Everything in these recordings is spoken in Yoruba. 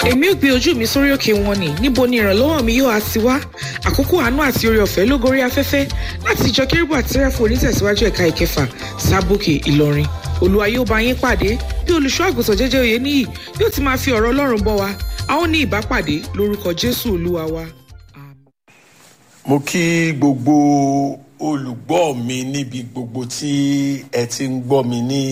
èmi ò gbé ojú mi sórí òkè wọn ni níbo ni ìrànlọ́wọ́ mi yóò á ti wá àkókò àánú àti oore ọ̀fẹ́ ló gorí afẹ́fẹ́ láti ìjọ kérúbù àti sẹ́ráfù onítẹ̀síwájú ẹ̀ka ìkẹfà sábòkè ìlọrin olúwa yóò bá yín pàdé bí olùṣọ́ àgùntàn jẹ́jẹ́ òye níyì yóò ti máa fi ọ̀rọ̀ ọlọ́run bọ́ wa a ó ní ìbápàdé lórúkọ jésù olúwa wa. mo kí gbogbo olùgbọ́ mi níbi gbogbo tí ẹ ti ń gbọ́ mi ní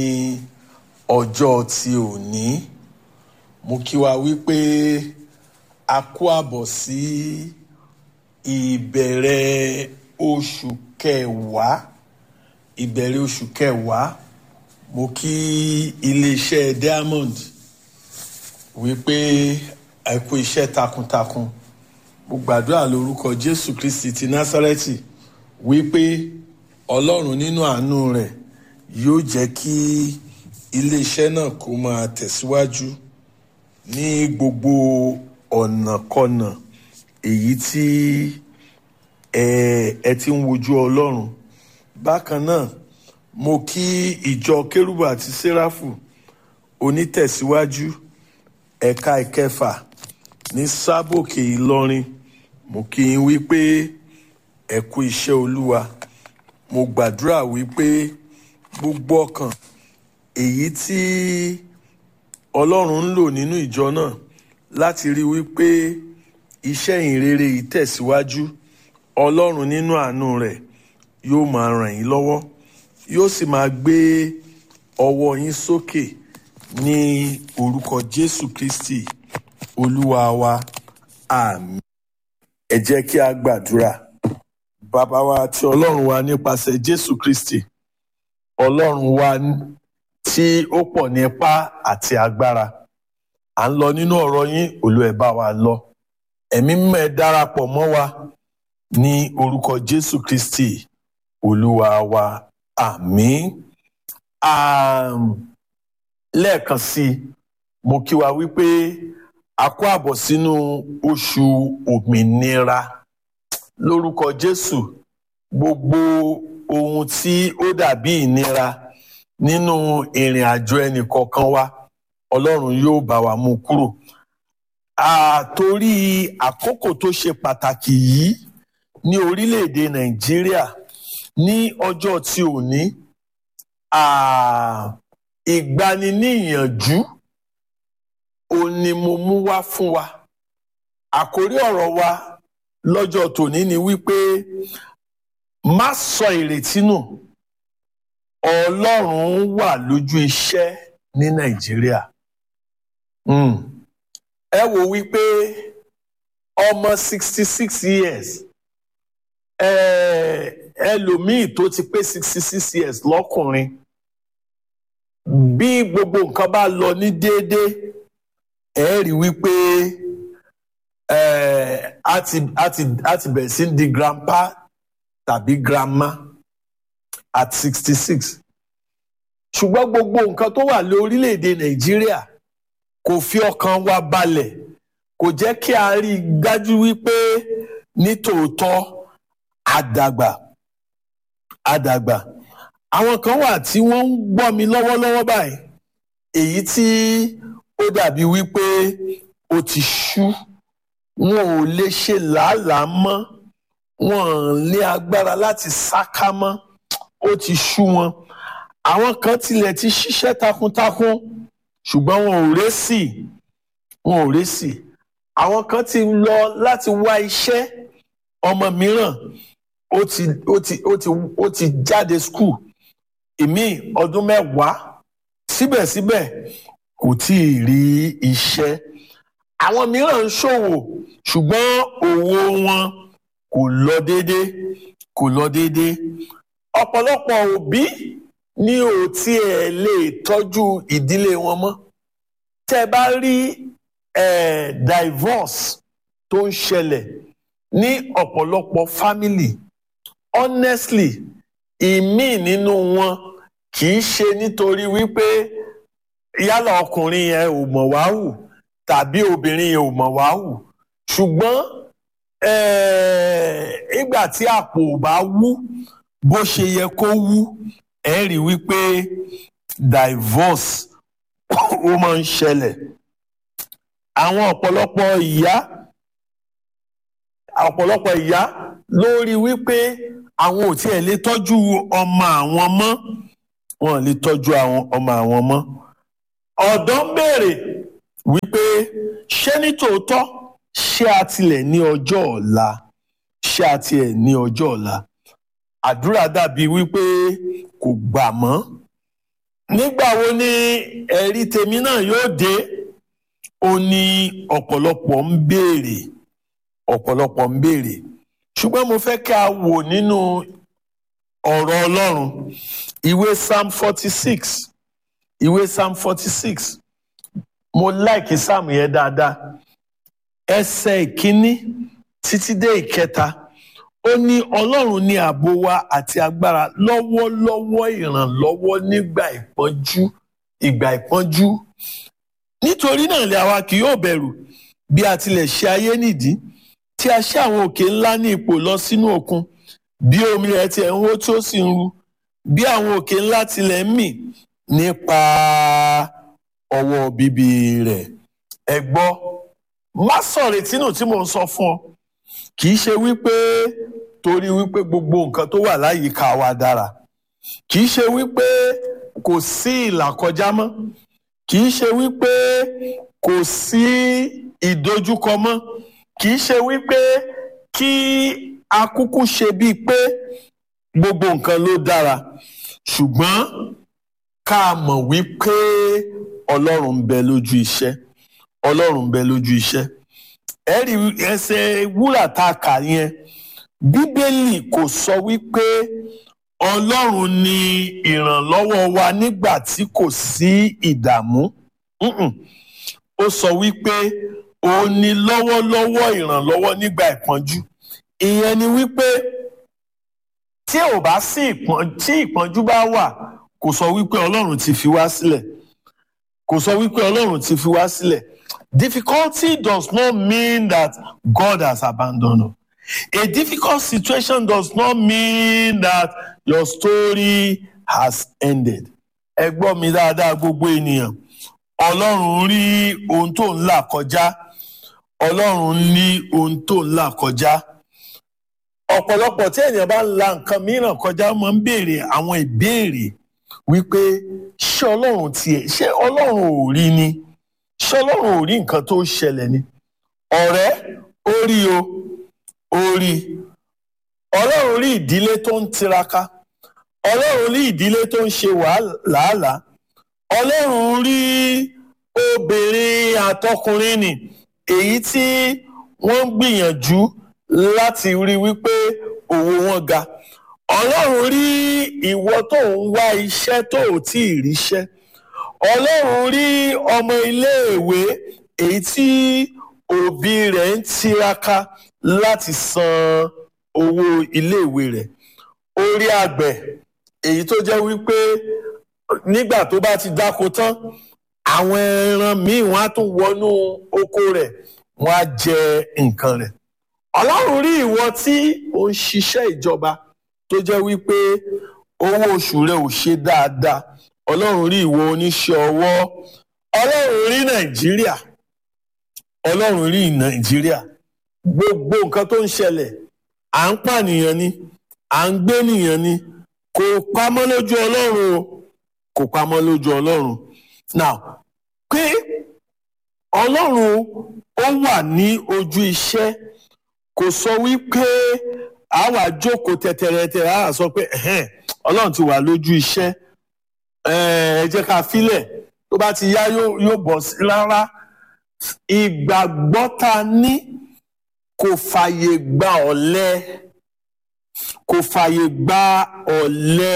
ọjọ́ ti òní mo kí wa wípé a kó àbọ̀ sí ìbẹ̀rẹ̀ oṣù kẹwàá ìbẹ̀rẹ̀ oṣù kẹwàá mo kí iléeṣẹ́ diamond wípé ẹ kú iṣẹ́ takuntakun mo gbàdúrà lórúkọ jésù kristi ti násárẹ́tì wípé ọlọ́run nínú àánú rẹ̀ yóò jẹ́ kí iléeṣẹ́ náà kó máa tẹ̀síwájú ní gbogbo ọ̀nàkọnà èyí tí ẹ ẹ ti ń wojú ọlọ́run bákan náà mo kí ìjọ kérúbù àti séráfù onítẹ̀síwájú ẹ̀ka ìkẹfà ní sábòkè ìlọrin mo kí yín wípé ẹ kú iṣẹ́ olúwa mo gbàdúrà wípé gbogbo ọkàn èyí tí ọlọ́run ń lò nínú ìjọ náà láti rí wípé iṣẹ́ ìrere yìí tẹ̀síwájú ọlọ́run nínú àánú rẹ̀ yóò máa ràn yín lọ́wọ́ yóò sì máa gbé ọwọ́ yín sókè ní orúkọ jésù kristi olúwa wa àmín ẹ jẹ́ kí a gbàdúrà bàbá wa àti ọlọ́run wa nípasẹ̀ jésù kristi ọlọ́run wa tí ó pọ̀ ní ipá àti agbára à ń lọ nínú ọ̀rọ̀ yín olú ẹ̀ bá wa lọ ẹ̀mí mímọ́ ẹ darapọ̀ mọ́ wa ní orúkọ jésù kristi olúwa wa àmín lẹ́ẹ̀kan sí i mo kí wa wípé a kó àbọ̀ sínú oṣù òmìnira lórúkọ jésù gbogbo ohun tí ó dàbí ìnira nínú ìrìn àjò ẹnì kọ̀ọ̀kan wa ọlọ́run yóò bá wa mú kúrò àtorí àkókò tó ṣe pàtàkì yìí ní orílẹ̀-èdè nàìjíríà ní ọjọ́ tí ò ní ìgbaniníyànjú òun ni mo mú wá fún wa àkórí ọ̀rọ̀ wa lọ́jọ́ tòní ni wípé má sọ ìrètí nù ọlọ́run wà lójú iṣẹ́ ní nàìjíríà ẹ wò wípé ọmọ sixty six years ẹlòmíì tó ti pé sixty six years lọ́kùnrin bí gbogbo nǹkan bá lọ ní déédéé ẹ rí wípé a ti a ti a ti bẹ̀rẹ̀ sí di grandpa tàbí grandma at sixty six ṣùgbọ́n gbogbo nǹkan tó wà ní orílẹ̀-èdè nàìjíríà kò fi ọkàn wa balẹ̀ kò jẹ́ kí a rí i dájú wípé nítòótọ́ àdàgbà àdàgbà àwọn kan wà tí wọ́n ń gbọ́ mi lọ́wọ́lọ́wọ́ báyìí èyí tí ó dàbí wípé ó ti ṣú wọn ò lè ṣe làálàá mọ́ wọn ò lé agbára láti sáká mọ́ ó ti ṣú wọn àwọn kan tilẹ̀ ti ṣiṣẹ́ takuntakun ṣùgbọ́n wọn ò résì wọn ò résì àwọn kan ti lọ láti wá iṣẹ́ ọmọ mìíràn ó ti ó ti ó ti ó ti jáde skul ìmí ọdún mẹ́wàá síbẹ̀síbẹ̀ kò tí ì rí iṣẹ́ àwọn mìíràn ń ṣòwò ṣùgbọ́n òwò wọn kò lọ déédéé kò lọ déédéé ọ̀pọ̀lọpọ̀ òbí ní ò tiẹ̀ lè tọ́jú ìdílé wọn mọ́ tẹ́ ẹ bá rí divorce tó ń ṣẹlẹ̀ ní ọ̀pọ̀lọpọ̀ family honestly ìmí nínú wọn kì í ṣe nítorí wípé yálà ọkùnrin yẹn ò mọ̀ wá hù tàbí obìnrin yẹn ò mọ̀ wá hù ṣùgbọ́n ìgbà tí àpò ò bá wú bó ṣe yẹ kó wú ẹ rí wípé divorce ó máa ń ṣẹlẹ̀ àwọn ọ̀pọ̀lọpọ̀ ìyá ọ̀pọ̀lọpọ̀ ìyá lórí wípé àwọn ò tiẹ̀ lè tọ́jú ọmọ àwọn mọ́ wọn lè tọ́jú àwọn ọmọ àwọn mọ́ ọ̀dọ́ ń béèrè wípé ṣé ní tòótọ́ ṣé a tilẹ̀ ní ọjọ́ ọ̀la ṣé a tiẹ̀ ní ọjọ́ ọ̀la àdúrà dàbí wípé kò gbà mọ́ nígbà wo ni ẹ̀rí tèmi náà yóò dé ó ní ọ̀pọ̀lọpọ̀ ń béèrè ọ̀pọ̀lọpọ̀ ń béèrè ṣùgbọ́n mo fẹ́ ká wò nínú ọ̀rọ̀ ọlọ́run ìwé psalm forty six ìwé psalm forty six mo láìkí psalm yẹn dáadáa ẹsẹ̀ ìkíní títí dé ìkẹta ó ní ọlọ́run ní ààbò wa àti agbára lọ́wọ́lọ́wọ́ ìrànlọ́wọ́ nígbà ìpọ́njú ìgbà ìpọ́njú nítorí náà lè àwa kì yóò bẹ̀rù bí a tilẹ̀ ṣe ayé nìdí tí a ṣe àwọn òkè ńlá ní ipò lọ sínú òkun bí omi rẹ̀ tiẹ̀ ń hó tí ó sì ń ru bí àwọn òkè ńlá tilẹ̀ ń mì nípa ọwọ́ bíbí rẹ̀ ẹ gbọ́ má sọ̀rètí nù tí mò ń sọ fún ọ kì í ṣe wípé torí wípé gbogbo nǹkan tó wà láyìíká wa dára kì í ṣe wípé kò sí ìlàkọjá mọ́ kì í ṣe wípé kò sí ìdojúkọ mọ́ kì í ṣe wípé kí akúkú ṣe bíi pé gbogbo nǹkan ló dára ṣùgbọ́n ká mọ̀ wípé ọlọ́run ń bẹ lójú iṣẹ́ ọlọ́run ń bẹ lójú iṣẹ́ ẹ̀rí ẹsẹ̀ wúrà tá a kà yẹn bíbélì kò sọ wípé ọlọ́run ni ìrànlọ́wọ́ wa nígbà tí kò sí ìdààmú ó sọ wípé ó ní lọ́wọ́lọ́wọ́ ìrànlọ́wọ́ nígbà ìpọ́njú ìyẹn ni wípé tí ò bá sí ìpọ́njú tí ìpọ́njú bá wà kò sọ wípé ọlọ́run ti fi wá sílẹ̀ kò sọ wípé ọlọ́run ti fi wá sílẹ̀ difficulty does not mean that God has abandoned us. A difficult situation does not mean that your story has ended. Ẹ gbọ́ mi dáadáa gbogbo ènìyàn. Ọlọ́run rí ohun tó ń là kọjá. Ọlọ́run ní ohun tó ń là kọjá. Ọ̀pọ̀lọpọ̀ tí ènìyàn bá ń la nǹkan mìíràn kọjá máa ń béèrè àwọn ìbéèrè wípé ṣé Ọlọ́run tiẹ̀ ṣé Ọlọ́run ò rí ni? Ṣé Ọlọ́run ò rí nǹkan tó ṣẹlẹ̀ ni? Ọ̀rẹ́ ó rí o ó rí ọlọ́run rí ìdílé tó ń tiraka ọlọ́run rí ìdílé tó ń ṣe wàhálà ọlọ́run rí obìnrin àtọkùnrin nì èyí tí wọ́n ń gbìyànjú láti rí wípé òwò wọn ga ọlọ́run rí ìwọ tó ń wá iṣẹ́ tó ò tí ì ríṣẹ́ ọlọ́run rí ọmọ iléèwé èyí tí òbí rẹ̀ ń tiraka láti san owó iléèwé rẹ̀ orí àgbẹ̀ èyí tó jẹ́ wípé nígbà tó bá ti dáko tán àwọn ẹran míì wọ́n á tún wọnú oko rẹ̀ wọ́n á jẹ nǹkan rẹ̀ ọlọ́run rí ìwọ tí ò ń ṣiṣẹ́ ìjọba tó jẹ́ wípé owó oṣù rẹ̀ ò ṣe dáadáa ọlọ́run rí ìwọ oníṣẹ́ ọwọ́ ọlọ́run rí nàìjíríà ọlọ́run rí nàìjíríà gbogbo nǹkan tó ń ṣẹlẹ̀ à ń pànìyàn ni à ń gbénìyàn ni kò pamọ́ lójú ọlọ́run o kò pamọ́ lójú ọlọ́run now pé ọlọ́run ó wà ní ojú iṣẹ́ kò sọ wípé a wà jókòó tẹ̀tẹ̀rẹ̀tẹ̀ a sọ pé ọlọ́run ti wà lójú iṣẹ́ ẹ jẹ́ ká filẹ̀ tó bá ti yá yóò bọ̀ sí rárá ìgbàgbọ́ ta ní kò fàyè gba ọ̀lẹ kò fàyè gba ọ̀lẹ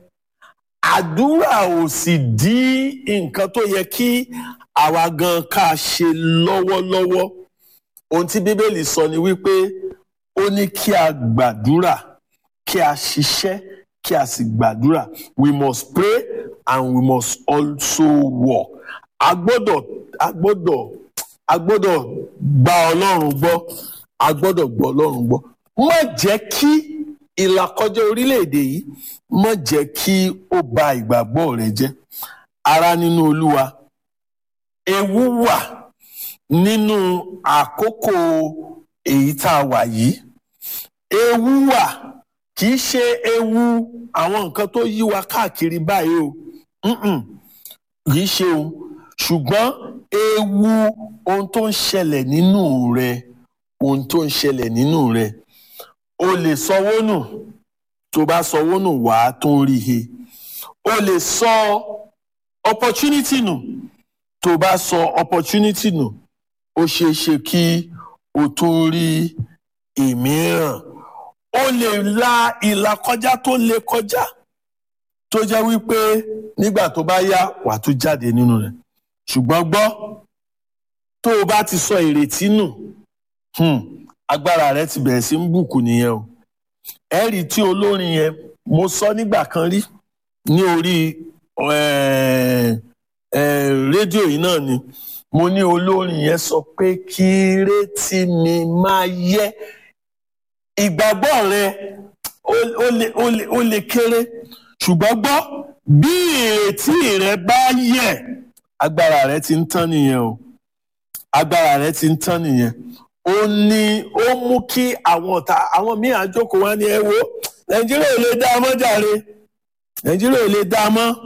àdúrà ò sì dí nǹkan tó yẹ kí àwa gan ká ṣe lọ́wọ́lọ́wọ́ ohun tí bíbélì sọ ni wípé ó ní kí a gbàdúrà kí a ṣiṣẹ́ kí a sì gbàdúrà we must pray and we must also work a gbọ́dọ̀ a gbọ́dọ̀ a gbọ́dọ̀ gba ọlọ́run gbọ́ a gbọ́dọ̀ gbọ́ ọlọ́run gbọ́ má jẹ́ kí ìlàkọjá orílẹ̀-èdè yìí má jẹ́ kí ó ba ìgbàgbọ́ rẹ jẹ́ ara nínú olúwa ewu wà nínú àkókò èyí tá a wà yìí ewu wà kì í ṣe ewu àwọn nǹkan tó yí wa káàkiri báyìí o Mm-mm. kì í ṣe o ṣùgbọ́n ewu ohun tó ń ṣẹlẹ̀ nínú rẹ ohun tó ń ṣẹlẹ̀ nínú rẹ o lè sanwó nù tó bá sanwó nù wàá tó ń rí he o lè sọ opportunity nù tó bá sọ opportunity nù ó ṣeé ṣe kí o tún rí ìmíràn o lè la ìlà kọjá tó lè kọjá tó jẹ́ wípé nígbà tó bá yá wà á tún jáde nínú rẹ̀ ṣùgbọ́n gbọ́ tó o bá ti sọ ìrètí nù hmm, agbára rẹ ti bẹ̀rẹ̀ sí ń bùkù nìyẹn o ẹ̀rí tí olórin yẹn mo sọ nígbà kan rí ní orí eh, eh, rédíò yìí náà ni mo ní olórin yẹn sọ pé kí retí mi máa yẹ ìgbàgbọ́ rẹ ó ó lè ó lè ó lè kéré ṣùgbọ́n gbọ́ bí ìrètí rẹ bá yẹ agbára rẹ ti ń tán nìyẹn o agbára rẹ ti ń tán nìyẹn ó ní ó mú kí àwọn ọ̀tá àwọn míì àjókòó wá ní ẹ wo nàìjíríà ò lè dá a mọ́ jàre nàìjíríà ò lè dá a mọ́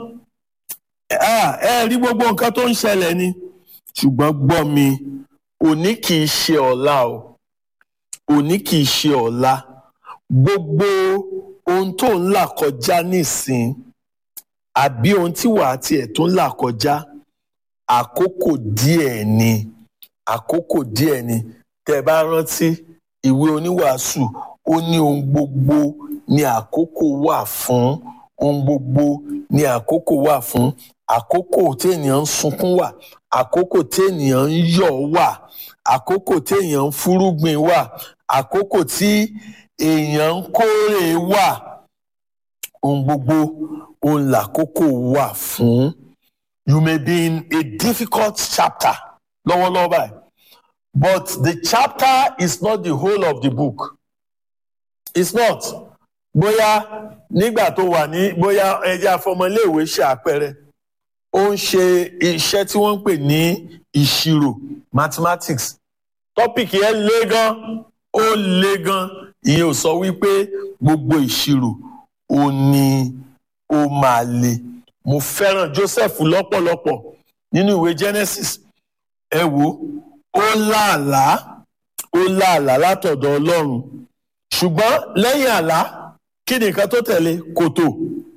Ah, ẹ rí gbogbo nǹkan tó ń ṣẹlẹ̀ ni ṣùgbọ́n gbọ́ mi òní kì í ṣe ọ̀la o òní kì í ṣe ọ̀la gbogbo ohun tó ń là kọjá nísìn àbí ohun tí wàá tiẹ̀ tó ń là kọjá àkókò díẹ̀ ni àkókò díẹ̀ ni tẹ́ ẹ bá rántí ìwé oníwàásù ó ní ohun gbogbo ní àkókò wà fún ohun gbogbo ní àkókò wà fún àkókò téèyàn ń sunkún wà àkókò téèyàn ń yọ̀ wà àkókò téèyàn ń fúrúgbìn wà àkókò tí èèyàn ń kórè wà ohun gbogbo ohun làkókò wà fún you may be in a difficult chapter lọ́wọ́lọ́wọ́ báyìí but the chapter is not the whole of the book it's not bóyá nígbà tó wà ní bóyá ẹjẹ afọmọléèwé ṣe àpẹẹrẹ ó ń ṣe iṣẹ́ tí wọ́n ń pè ní ìṣirò mathematics tọ́pìkì yẹn le gan ó le gan ìyẹn ò sọ wípé gbogbo ìṣirò ó ní ó máa le mo fẹ́ràn Joseph lọ́pọ̀lọpọ̀ nínú ìwé Genesis ẹ wo ó láàlá ó láàlá látọ̀dọ̀ Ọlọ́run ṣùgbọ́n lẹ́yìn àlá kí ni nǹkan tó tẹ̀lé kòtò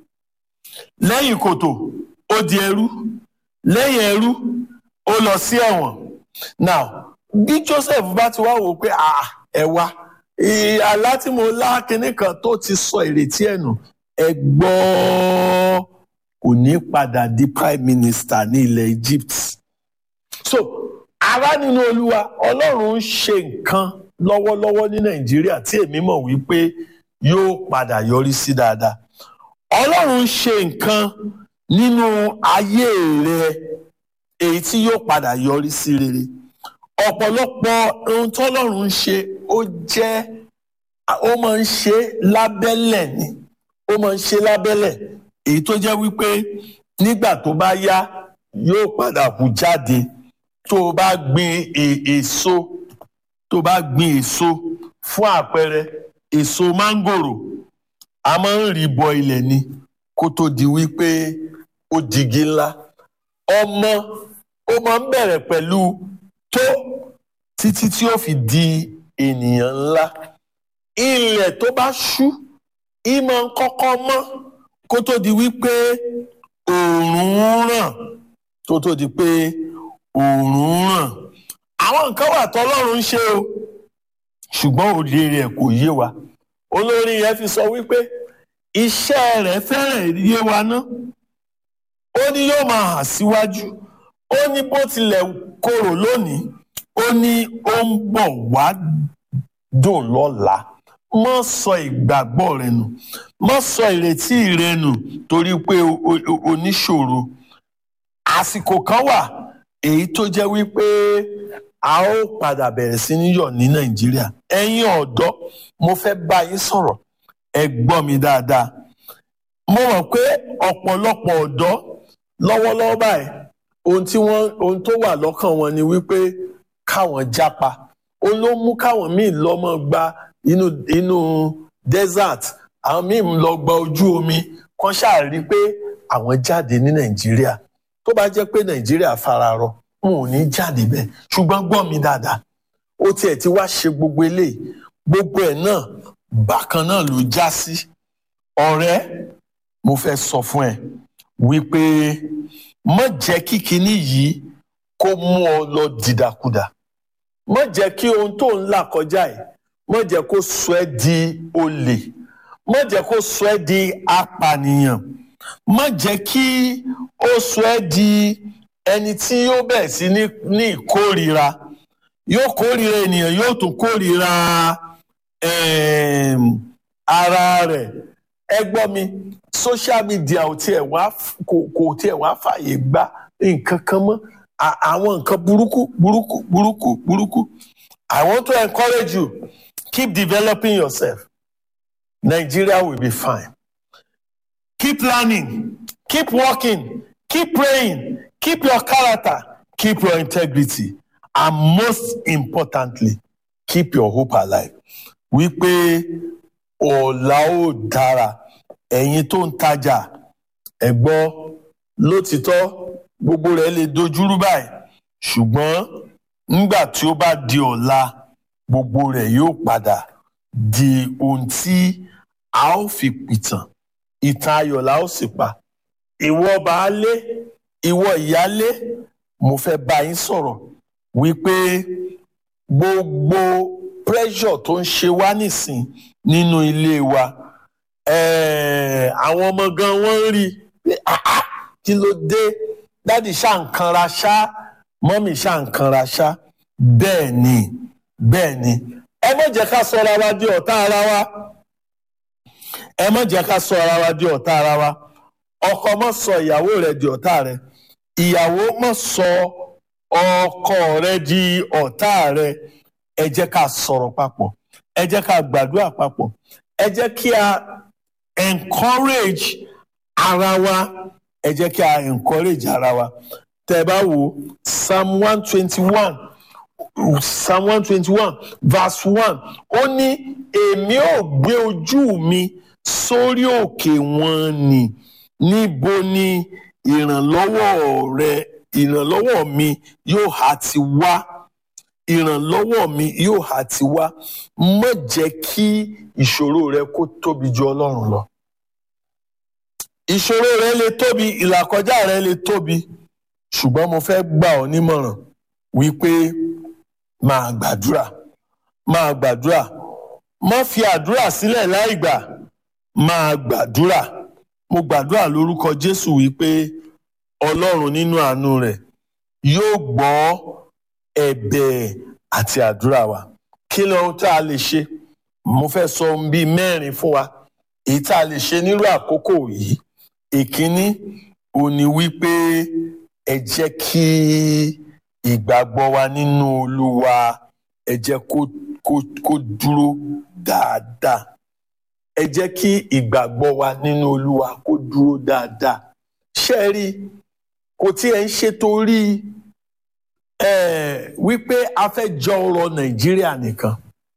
lẹ́yìn kòtò ó di ẹrú lẹ́yìn ẹrú ó lọ sí ẹ̀wọ̀n now bí Joseph bá ti wá wò pé ah ẹ wá àlá tí mo lá kinní kan tó ti sọ ìrètí ẹ̀ nù ẹ gbọ́ kò ní padà di prime minister ní ilẹ̀ Egypt so ará nínú Olúwa Ọlọ́run ń ṣe nǹkan lọ́wọ́lọ́wọ́ ní Nàìjíríà tí èmi mọ̀ wípé yóò padà yọrí sí dáadáa Ọlọ́run ń ṣe nǹkan nínú ayé rẹ èyí tí yóò padà yọrí sí rere ọ̀pọ̀lọpọ̀ ohun tọ́lọ́run ń ṣe ó jẹ́ ó máa ń ṣe lábẹ́lẹ̀ ni ó máa ń ṣe lábẹ́lẹ̀ èyí tó jẹ́ wípé nígbà tó bá yá yóò padà hù jáde tó o bá gbin èso tó o bá gbin èso fún àpẹẹrẹ èso mángòrò a máa ń rí bọ ilẹ̀ ni kó tó di wípé ó digi ńlá ọmọ ó máa ń bẹ̀rẹ̀ pẹ̀lú tó títí tí ó fi di ènìyàn ńlá ilẹ̀ tó bá ṣú ìmọ̀ ń kọ́kọ́ mọ́ kó tó di wípé òòrùn ràn tó tó di pé òòrùn ràn àwọn nǹkan wà tọ́lọ́run ń ṣe o ṣùgbọ́n òde rẹ̀ kò yé wa olórin yẹn fi sọ wípé iṣẹ́ rẹ̀ fẹ́rẹ̀ yé wa ná ó ní yóò máa hàn síwájú ó ní bó tilẹ̀ korò lónìí ó ní ó ń bọ̀ wá dùn lọ́la mọ́ sọ ìgbàgbọ́ rẹ nù mọ́ sọ ìrètí rẹ nù torí pé oníṣòro àsìkò kan wà èyí tó jẹ́ wípé a ó padà bẹ̀rẹ̀ sí ní yọ̀ ní nàìjíríà ẹ̀yin ọ̀dọ́ mo fẹ́ bá yín sọ̀rọ̀ ẹ gbọ́ mi dáadáa mo mọ̀ pé ọ̀pọ̀lọpọ̀ ọ̀dọ́ lọ́wọ́lọ́wọ́ báyìí ohun tí wọ́n ohun tó wà lọ́kàn wọn ni wípé káwọn jápa ó ló mú káwọn míì lọ́mọ gba inú inú desert àwọn míì ń lọ gba ojú omi kan ṣáà rí i pé àwọn jáde ní nàìjíríà tó bá jẹ́ pé nàìjíríà fararọ wọn ò ní jáde bẹ́ẹ̀ ṣùgbọ́n gbọ́ mi dáadáa ó tiẹ̀ ti wá ṣe gbogbo eléyìí gbogbo ẹ̀ náà bákan náà ló já sí ọ̀rẹ́ mo fẹ́ sọ fún ẹ wípé má jẹ́ kí kinní yìí kó mú ọ lọ dìdàkudà má jẹ́ kí ohun tó ń là kọjá yìí má jẹ́ kó sọ ẹ́ di olè má jẹ́ kó sọ ẹ́ di apànìyàn má jẹ́ kí ó sọ ẹ́ di ẹni tí yóò bẹ̀rẹ̀ sí ní ní ìkórira yóò kórira ènìyàn yóò tún kórira em, ara rẹ̀ ẹ gbọ́ mi social media ò tiẹ̀ wá kò kò tiẹ̀ wá fàyè gba nǹkan kan mọ́ À- àwọn nǹkan burúkú burúkú burúkú burúkú I want to encourage you keep developing yourself Nigeria will be fine keep learning keep working keep praying keep your character keep your integrity and most importantly keep your hope alive wípé ọ̀la ó dára ẹ̀yin tó ń tajà ẹ gbọ́ lótìtọ́ gbogbo rẹ̀ lè dojúrú báyìí ṣùgbọ́n nígbà tí ó bá di ọ̀la gbogbo rẹ̀ yóò padà di ohun tí a ó fi pìtàn ìtàn ayọ̀ la ó sì pa ìwọ baálé ìwọ ìyálé mo fẹ́ bá yín sọ̀rọ̀ wípé gbogbo pressure tó ń ṣe wá nísìn nínú ilé wa eh, àwọn ọmọ gan wọ́n ń rí i pé "Ah, ah, kí ló dé dádì ṣá ń kanra ṣá mọ́mì ṣá ń kanra ṣá bẹ́ẹ̀ ni bẹ́ẹ̀ ni ẹ má jẹ́ ká sọ ara wa di ọ̀tá ara wa ẹ má jẹ́ ká sọ ara wa di ọ̀tá ara wa ọkọ má sọ ìyàwó rẹ̀ di ọ̀tá rẹ̀ ìyàwó má sọ ọkọ rẹ̀ di ọ̀tá rẹ̀ ẹ jẹ́ ká sọ̀rọ̀ papọ̀ ẹ jẹ́ ká gbàdúrà papọ̀ ẹ jẹ́ kí a encourage ara wa ẹ jẹ́ kí a encourage ara wa tẹ́ ẹ bá wo psalm one twenty one psalm one twenty one verse one ó ní èmi ò gbé ojú mi sórí òkè wọn ni níbo ni ìrànlọ́wọ́ rẹ ìrànlọ́wọ́ mi yóò hà ti wá ìrànlọ́wọ́ mi yóò hà ti wá má jẹ́ kí ìṣòro rẹ kó tóbi ju ọlọ́run lọ ìṣòro rẹ lè tóbi ìlàkọjá rẹ lè tóbi ṣùgbọ́n mo fẹ́ gbà ọ́ nímọ̀ràn wípé máa gbàdúrà máa gbàdúrà má fi àdúrà sílẹ̀ láì gbà máa gbàdúrà mo gbàdúrà lórúkọ Jésù wípé Ọlọ́run nínú àánú rẹ̀ yóò gbọ́ ẹ̀bẹ̀ àti àdúrà wa kí ló ohun tá a lè ṣe mo fẹ́ sọ ohun bíi mẹ́rin fún wa èyí tá a lè ṣe nírú àkókò yìí ìkíní ó ní wípé ẹ jẹ́ kí ìgbàgbọ́ wa nínú Olúwa ẹ jẹ́ kó kó kó dúró dáadáa ẹ jẹ́ kí ìgbàgbọ́ wa nínú Olúwa kó dúró dáadáa ṣé ẹ rí i kò tí ẹ ń ṣe torí eh, wípé a fẹ́ jọ ọrọ̀ Nàìjíríà nìkan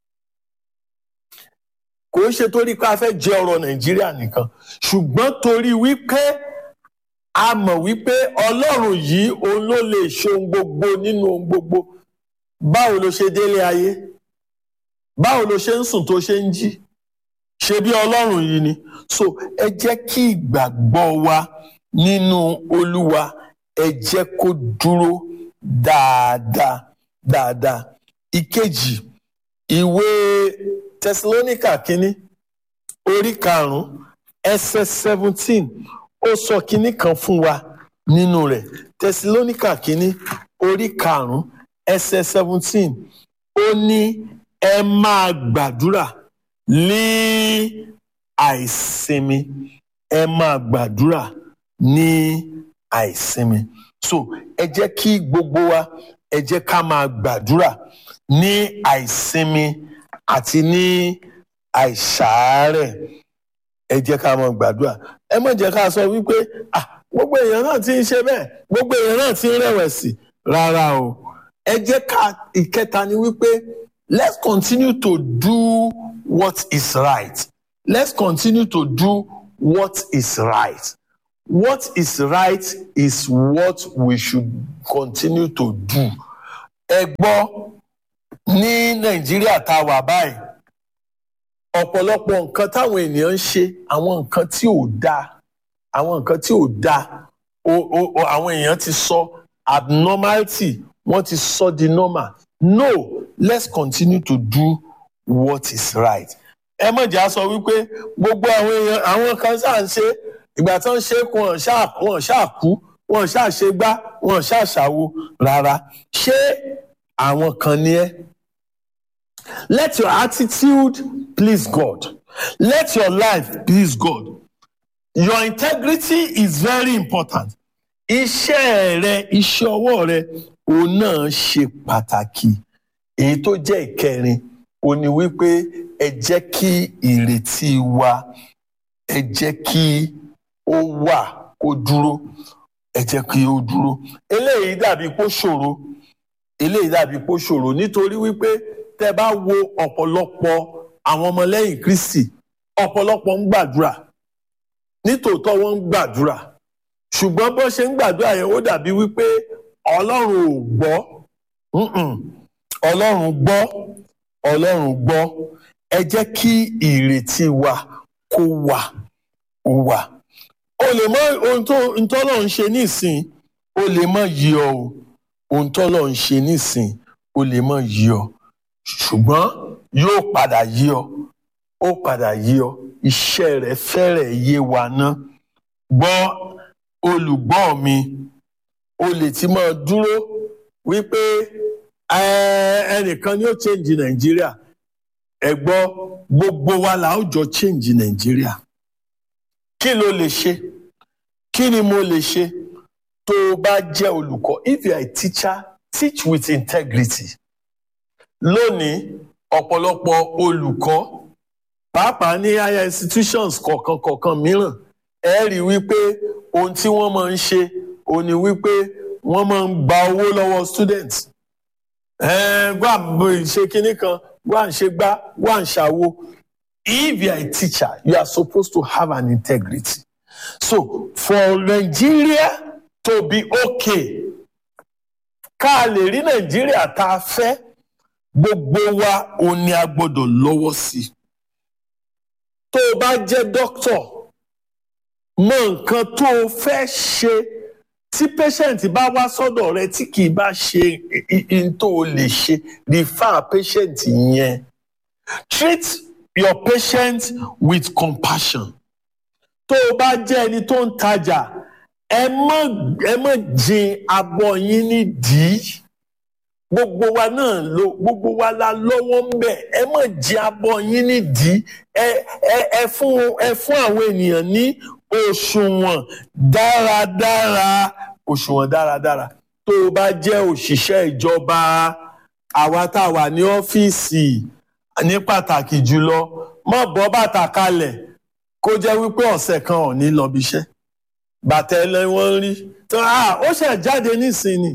kò ń ṣe torí pé a fẹ́ jẹ ọrọ̀ Nàìjíríà nìkan ṣùgbọ́n torí wípé a mọ̀ wípé Ọlọ́run yìí òun ló lè ṣe ohun gbogbo nínú ohun gbogbo báwo ló ṣe délé ayé báwo ló ṣe ń sùn tó ṣe ń jí ṣe bí Ọlọ́run yìí ni so ẹ jẹ́ kí ìgbàgbọ́ wa nínú Olúwa ẹ jẹ́ kó dúró dáadáa dáadáa ìkejì ìwé Tẹsalóníkà kínní orí karùnún ẹsẹ̀ seventeen ó sọ kínní kan fún wa nínú rẹ̀ Tẹsalóníkà kínní orí karùnún ẹsẹ̀ seventeen ó ní ẹ máa gbàdúrà ní àìsinmi ẹ máa gbàdúrà ní àìsinmi so ẹ jẹ́ kí gbogbo wa ẹ jẹ́ ká máa gbàdúrà ní àìsinmi àti ní àìsàárẹ̀ ẹ jẹ́ ká máa gbàdúrà ẹ má jẹ́ ká sọ wípé ah gbogbo èèyàn náà ti ń ṣe bẹ́ẹ̀ gbogbo èèyàn náà ti ń rẹ̀wẹ̀sì rárá o ẹ jẹ́ ká ìkẹta ni wípé let's continue to do what is right let's continue to do what is right what is right is what we should continue to do ẹ gbọ́ ní nàìjíríà tá a wà báyìí ọ̀pọ̀lọpọ̀ nǹkan táwọn ènìyàn ń ṣe àwọn nǹkan tí ò dáa àwọn nǹkan tí ò dáa o- o- o- àwọn èèyàn ti sọ abnormality wọ́n ti sọ di normal no let's continue to do what is right ẹ mọ̀ jà sọ wípé gbogbo àwọn èèyàn àwọn kan ṣáà ń ṣe ìgbà tó ń ṣe kù wọ́n ṣáà wọ́n ṣáà kú wọ́n ṣáà ṣe gbá wọ́n ṣáà ṣàwo rárá ṣé àwọn kan ni ẹ́ let your attitude please God let your life please God your integrity is very important iṣẹ́ rẹ iṣẹ́ ọwọ́ rẹ òun náà ṣe pàtàkì èyí tó jẹ́ ìkẹrin ó ní wípé ẹ jẹ́ kí ìrètí wa ẹ jẹ́ kí ó wà kó dúró ẹ jẹ́ kí ó dúró eléyìí dàbí kó ṣòro eléyìí dàbí kó ṣòro nítorí wípé tẹ́ bá wo ọ̀pọ̀lọpọ̀ àwọn ọmọlẹ́yìn Kristi ọ̀pọ̀lọpọ̀ ń gbàdúrà nítòótọ́ wọ́n ń gbàdúrà ṣùgbọ́n bó ṣe ń gbàdúrà yẹn ó dàbí wípé ọlọ́run ò gbọ́ Mm-mm. ọlọ́run gbọ́ ọlọ́run gbọ́ ẹ jẹ́ kí ìrètí wa kó wà ó wà o lè mọ ohun tó ohun tọ́lọ̀ ń ṣe nísìn o lè mọ yí ọ o ohun tọ́lọ̀ ń ṣe nísìn o lè mọ yí ọ ṣùgbọ́n yóò padà yí ọ ó padà yí ọ iṣẹ́ rẹ̀ fẹ́rẹ̀ yé wa ná gbọ́ olùgbọ́ mi o lè ti máa dúró wípé "Ẹ- ẹnìkan ni ó change nàìjíríà ẹ gbọ́ gbogbo wa là ó jọ change nàìjíríà kí ló lè ṣe kí ni mo lè ṣe tó o bá jẹ́ olùkọ́ if you are a teacher teach with integrity lónìí ọ̀pọ̀lọpọ̀ olùkọ́ pàápàá ní higher institutions kọ̀ọ̀kan kọ̀ọ̀kan mìíràn ẹ rí i wípé ohun tí wọ́n máa ń ṣe òun ni wípé wọ́n máa ń gba owó lọ́wọ́ students ẹ̀ẹ́n gbà ṣe kinní kan wà ń ṣe gbá wà ń ṣàwo if you are a teacher you are supposed to have an integrity so for Nigeria to be okay ká lè rí Nàìjíríà tá a fẹ́ gbogbo wa òun ni a gbọ́dọ̀ lọ́wọ́ sí i tó o bá jẹ́ doctor mọ nǹkan tó o fẹ́ ṣe tí patient bá wá sọ́dọ̀ rẹ tí kì í bá ṣe n tó o lè ṣe refer patient yẹn treat your patient with compassion tó o bá jẹ́ ẹni tó ń tajà ẹ má ẹ má jin abọ́ yín nídìí gbogbo wa náà ló gbogbo wa la lọ́wọ́ ń bẹ̀ ẹ má jin abọ́ yín nídìí ẹ ẹ ẹ fún ẹ fún àwọn ènìyàn ní òṣùwọ̀n dáradára òṣùwọ̀n dáradára tó o bá jẹ́ òṣìṣẹ́ ìjọba àwa tá a wà ní ọ́fíìsì ní pàtàkì jùlọ má bọ́ bàtà kalẹ̀ kó jẹ́ wípé ọ̀sẹ̀ kan ò ní lọ bíṣẹ́ bàtà ẹlẹ́wọ̀n rí ó ṣe jáde nísìnyí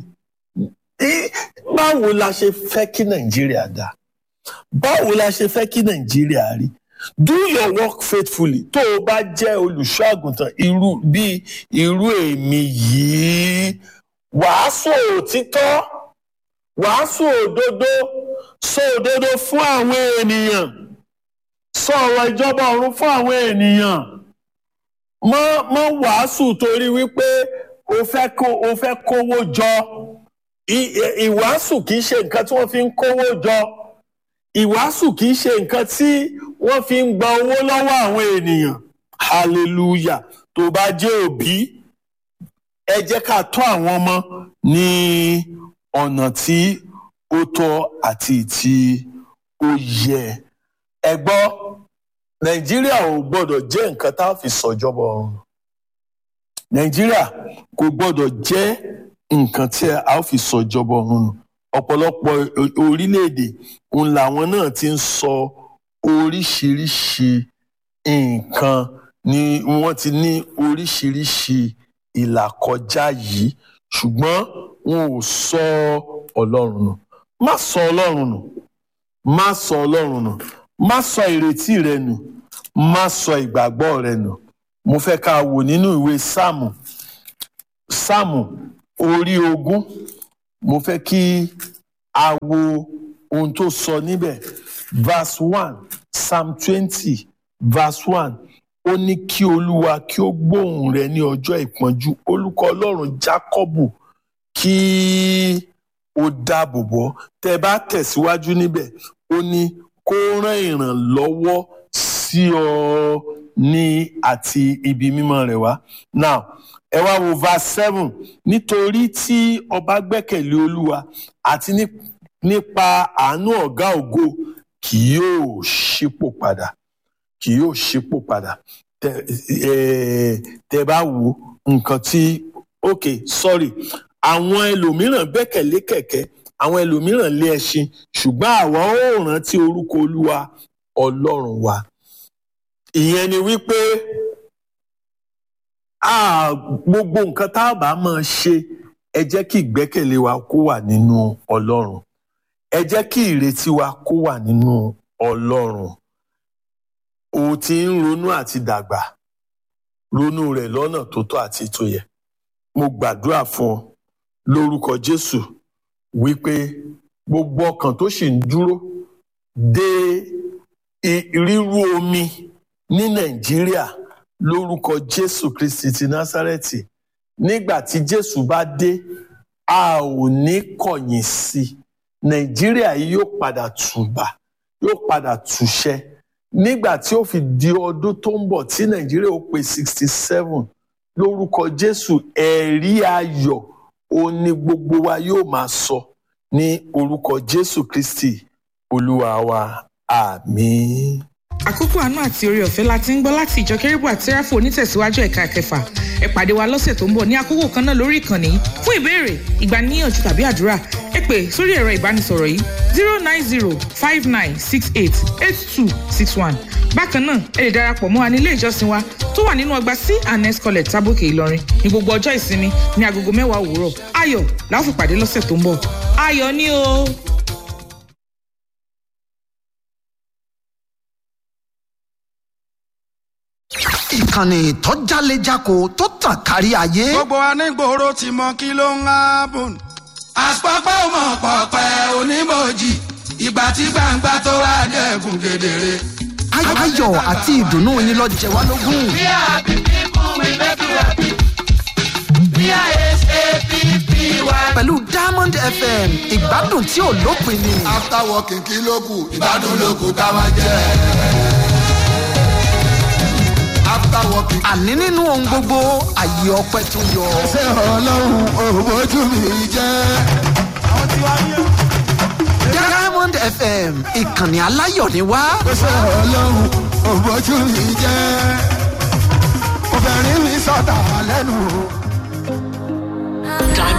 báwo la ṣe fẹ́ kí nàìjíríà dá báwo la ṣe fẹ́ kí nàìjíríà rí do your work faithfully tó o bá jẹ́ olùṣọ́ àgùntàn irú bíi irú èmi yìí wàásù òtítọ́ wàásù òdodo sọ òdodo fún àwọn ènìyàn sọ ọ̀rọ̀ ìjọba ọ̀run fún àwọn ènìyàn mọ́ mọ́ wàásù torí wípé o fẹ́ kó o fẹ́ kówó jọ ìwàásù kì í ṣe nǹkan tí wọ́n fi ń kówó jọ ìwàásù kì í ṣe nǹkan tí wọ́n fi ń gba owó lọ́wọ́ àwọn ènìyàn hallelujah tó bá jẹ́ òbí ẹ jẹ́ ká tọ́ àwọn ọmọ ní ọ̀nà tí ó tọ́ àti tí ó yẹ ẹ gbọ́ nàìjíríà ò gbọ́dọ̀ jẹ́ nǹkan tá a fi sọ̀jọba ọ̀run nàìjíríà kò gbọ́dọ̀ jẹ́ nǹkan tí a ó fi sọ̀jọba ọ̀run nù ọ̀pọ̀lọpọ̀ orílẹ̀-èdè òun làwọn náà ti ń sọ oríṣiríṣi nǹkan ni wọ́n ti ní oríṣiríṣi ìlàkọjá yìí ṣùgbọ́n wọn ò sọ ọlọ́run nù má sọ ọlọ́run nù má sọ ọlọ́run nù má sọ ìrètí rẹ nù má sọ ìgbàgbọ́ rẹ nù mo fẹ́ ká wò nínú ìwé sáàmù sáàmù orí ogún mo fẹ́ kí a wo ohun tó sọ níbẹ̀ verse one psalm twenty verse one ó ní kí olúwa kí ó gbóhùn rẹ ní ọjọ́ ìpọ́njú olùkọ ọlọ́run jákọ́bù kí ó dáàbò bọ́ tẹ́ bá tẹ̀síwájú níbẹ̀ ó ní kó rán ìrànlọ́wọ́ sí ọ ní àti ibi mímọ́ rẹ̀ wá now ẹ wá wo verse seven nítorí tí ọba gbẹ́kẹ̀lé olúwa àti nípa àánú ọ̀gá ògo kì yóò ṣípò padà kì yóò ṣípò padà tẹ tẹ bá wo nǹkan tí ok sorry àwọn ẹlòmíràn gbẹ́kẹ̀lé kẹ̀kẹ́ àwọn ẹlòmíràn lé ẹṣin ṣùgbọ́n àwa ó rántí orúkọ olúwa ọlọ́run wa ìyẹn ni wípé gbogbo nǹkan tá a bá máa ṣe ẹ jẹ́ kí ìgbẹ́kẹ̀lé wa kó wà nínú ọlọ́run ẹ jẹ́ kí ìrètí wa kó wà nínú ọlọ́run o ti ń ronú àti dàgbà ronú rẹ̀ lọ́nà tó tọ́ àti tó yẹ mo gbàdúrà fún ọ lórúkọ jésù wípé gbogbo ọkàn tó sì ń dúró de rírú omi ní nàìjíríà lórúkọ jésù kristi ti násárẹ́tì nígbà tí jésù bá dé a ò ní kọ̀yìn sí i nàìjíríà yìí yóò padà tùbà yóò padà túṣẹ́ nígbà tí ó fi di ọdún tó ń bọ̀ tí nàìjíríà ó pé sixty seven lórúkọ jésù ẹ̀rí ayọ̀ ó ní gbogbo wa yóò máa sọ ní orúkọ jésù kristi olúwa wa àmín. àkókò àánú àti orí ọ̀fẹ́ la ti ń gbọ́ láti ìjọ kérúbù àti sẹ́ráfù onítẹ̀síwájú ẹ̀ka kẹfà ẹ pàdé wa lọ́sẹ̀ tó ń bọ̀ ní àkókò kan náà lórí ìkànnì fún ìbéèrè ìgbaniníyànjú tàbí àdúrà ẹ pè sórí ẹ̀rọ ìbánisọ̀rọ̀ yìí zero nine zero five nine six eight eight two six one bákan náà ẹ lè darapọ̀ mọ́ wa ní ilé ìjọsìn wa tó wà nínú ọgbà c and s college tábòkè ìlọrin ní gbogbo ọjọ́ ìsinmi ní agogo mẹ́wàá òwúrọ̀ ayọ̀ la ó fi pàdé lọ́sẹ̀ tó ń bọ̀ ayọ̀ ni o. ìkànnì tó jálejako tó tàn kárí ayé. gbogbo anígboro ti mọ kí ló ń hábùn. àpapọ̀ mọ̀ pọ̀pẹ́ onímọ̀jì ìgbà tí gbangba tó wá dẹ̀kun kedere. ayọ̀ àti ìdùnnú yín lọ jẹ wá lógún. We are happy people, we make you happy. We are S-A-P-P-Y. pẹ̀lú diamond fm ìgbádùn tí ò lópin ni. after working kí ló kù ìgbádùn ló kù ká máa jẹ. after working. àní nínú ohun gbogbo àyè ọpẹ tó yọ. ṣé ọlọ́run òbójú mi jẹ́. diamond fm ìkànnì aláyọ̀ ni wá. ṣé ọlọ́run òbójú mi jẹ́. obìnrin mi sọ̀tà lẹ́nu.